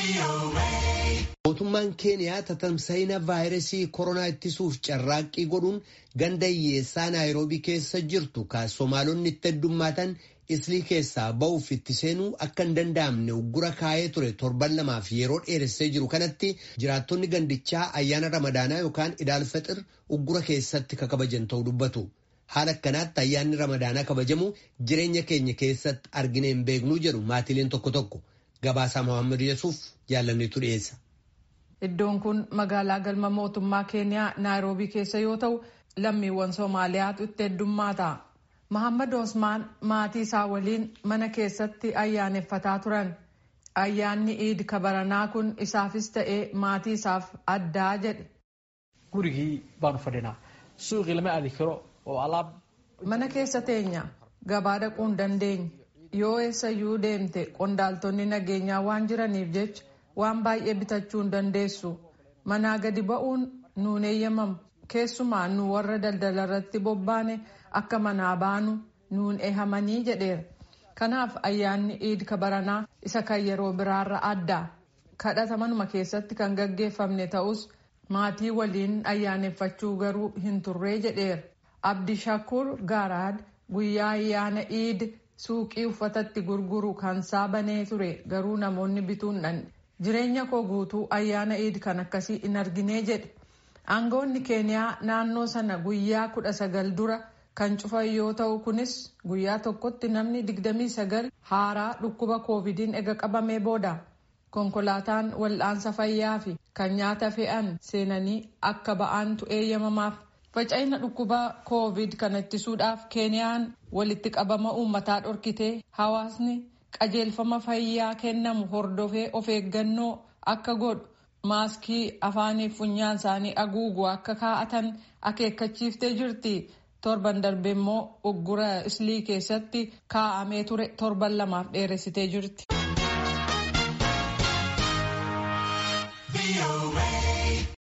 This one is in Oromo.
Mootummaan Keeniyaa tatamsa'ina vaayirasii koronaa ittisuuf carraaqqii godhuun ganda hiyyeessaa Naayiroobii keessa jirtu kan Somaalonni itti heddummaatan islii keessaa ba'uuf itti seenuu akka hin danda'amne uggura kaa'ee ture torban lamaaf yeroo dheeressee jiru kanatti jiraattonni gandichaa ayyaana ramadaanaa yookaan idaalfaxir uggura keessatti kakabajan ta'uu dubbatu. Haala akkanaatti ayyaanni ramadaanaa kabajamu jireenya keenya keessatti argine hin beeknuu jedhu maatiileen tokko tokko. Gabaasaa Mohaammed Yesuuf jaalanneetu dhiyeessa. Iddoon kun magaalaa galma mootummaa Keeniyaa Naayiroobii keessa yoo ta'u lammiiwwan Soomaaliyaatu itti heddummaata. Mohaammed Osmaan maatii isaa waliin mana keessatti ayyaaneffataa turan. Ayyaanni iid kabaranaa kun isaafis ta'ee maatii isaaf addaa jedhe. Gurigii baanu fadhinaa. Suuqii lama aadi karo oo alaab. Mana keessa teenya gabaa dhaquu hin dandeenye. Yoo eessayyuu deemte qondaaltonni nageenyaa waan jiraniif jecha waan baay'ee bitachuu hin dandeessu. Manaa gadi ba'uun nuun eeyyamamu. Keessumaa nu warra daldala irratti bobbaane akka manaa baanu nuun eehamanii jedheera. Kanaaf ayyaanni iid kabaranaa isa kan yeroo biraarra adda. Kadhata manuma keessatti kan gaggeeffamne ta'us maatii waliin ayyaaneffachuu garuu hin turree jedheera. Abdishakur Gaaraad guyyaa ayyaana iid suuqii uffatatti gurguru kan banee ture garuu namoonni bituun dhanne. Jireenya koo guutuu ayyaana iid kan akkasii hin arginee jedhe. Aangoonni Keeniyaa naannoo sana guyyaa kudha sagal dura kan cufan yoo ta'u kunis guyyaa tokkotti namni digdamii sagal haaraa dhukkuba koovidiin ega qabamee booda. Konkolaataan wal'aansa fayyaa fi kan nyaata fe'an seenanii akka ba'aantu eeyyamamaaf. Faca'ina dhukkuba koovid kana ittisuudhaaf Keeniyaan walitti qabama uummataa dhorkitee hawaasni qajeelfama fayyaa kennamu hordofee of eeggannoo akka godhu maaskii afaanii funyaan isaanii haguugu akka kaa'atan akeekkachiiftee jirti. Torban darbe immoo uggura islii keessatti kaa'amee ture torban lamaaf dheeressitee jirti.